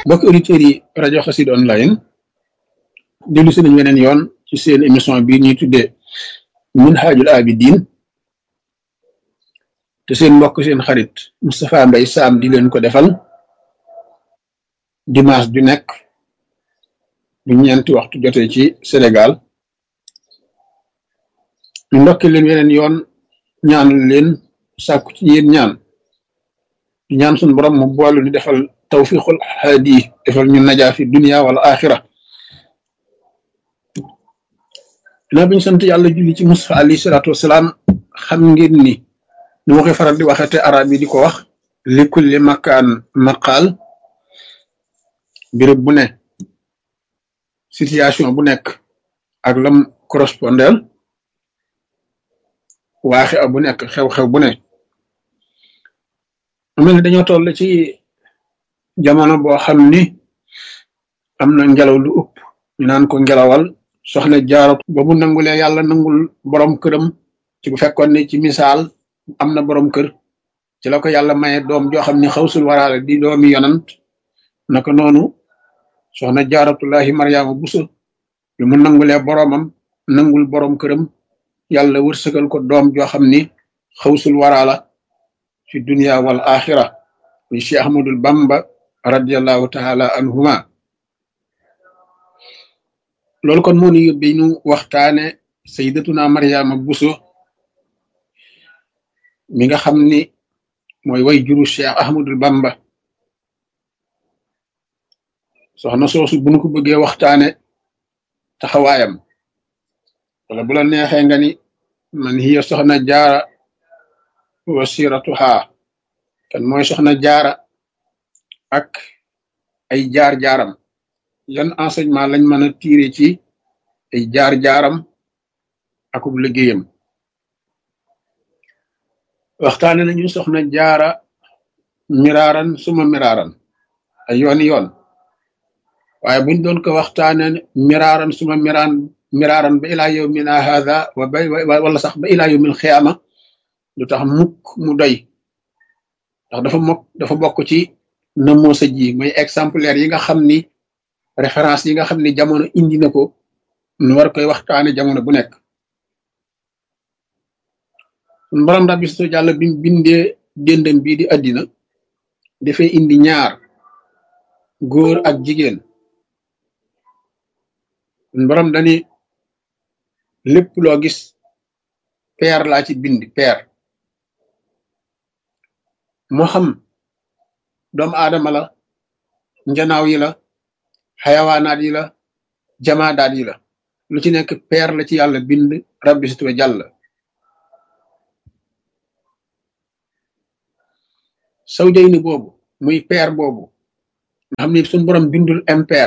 mbokk auditeurs yi rajo Xassida online dellu si nañ weneen yoon ci seen émission bii ñuy tuddee Minhajul Abidin te seen mbokk seen xarit Moustapha Mbaye Sam di leen ko defal dimanche ju nekk bu ñeenti waxtu jotee ci Sénégal ñu ndokki leen weneen yoon ñaanal leen sàkku ci yéen ñaan di ñaan suñu borom mu boolu ni defal tawfiqul haadi defal ñu najaa fi dunia wala axira dinaa bi ñu sant yàlla julli ci Mustafa alayhi salaatu wasalaam xam ngeen ni ni ma koy faral di waxete arab yi di ko wax li kulli makaan maqaal béréb bu ne situation bu nekk ak lam correspondel waaxe a bu nekk xew-xew bu ne mel ni dañoo toll ci jamono boo xam ni am na ngelaw lu ëpp ñu naan ko ngelawal soxna jaaro ba mu nangulee yàlla nangul borom këram ci bu fekkoon ne ci misaal am na borom kër ci la ko yàlla maye doom joo xam ne xawsul waraale di doomi yonant naka noonu soxna jaaratullahi maryaama buso bi mu nangulee boromam nangul borom këram yàlla wërsëgal ko doom joo xam ni xawsul waraala fi dunia wal axira muy cheikh ahmadul bamba radiallahu taala anhuma loolu kon moo ñu yóbbe ñu waxtaane sayyidatuna maryaama buso mi nga xam ni mooy way juru cheikh ahmadul bamba soxna soosu bu nu ko bëggee waxtaane taxawaayam wala bu la neexee nga ni man hiya soxna jaara wasiratuha kan mooy soxna jaara ak ay jaar-jaaram yan enseignement lañ mën a tiire ci ay jaar-jaaram akub liggéeyam waxtaane nañu soxna jaara miraaran suma miraaran ay yooni yoon waaye buñ doon ko waxtaane miraaran suma miraan miraaran ba ilaa yawmina hadha wa bay wala sax ba ilaa yawmil xiyaama lu tax mukk mu doy ndax dafa mokk dafa bokk ci namoo sa ji mooy exemplaire yi nga xam ni référence yi nga xam ni jamono indi na ko nu war koy waxtaane jamono bu nekk sun borom rabbi so jàlla bi bindee déndam bii di àddina dafay indi ñaar góor ak jigéen sun borom dani lépp loo gis peer laa ci bind peer moo xam doomu aadama la njanaaw yi la xayawaanaat yi la jamaadaat yi la lu ci nekk peer la ci yàlla bind rabbi situwa jàll saw jay ni boobu muy peer boobu nga xam ni suñu borom bindul impair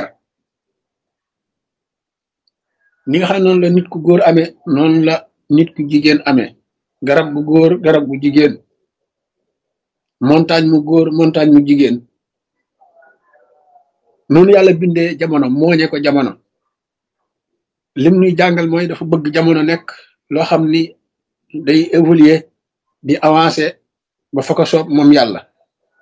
ni nga xam ne noonu la nit ku góor amee noonu la nit ku jigéen amee garab bu góor garab bu jigéen montagne mu góor montagne mu jigéen noonu yàlla bindee jamono mooñe ko jamono lim nuy jàngal mooy dafa bëgg jamono nekk loo xam ni day évoluer di avancer ba fa ko soob moom yàlla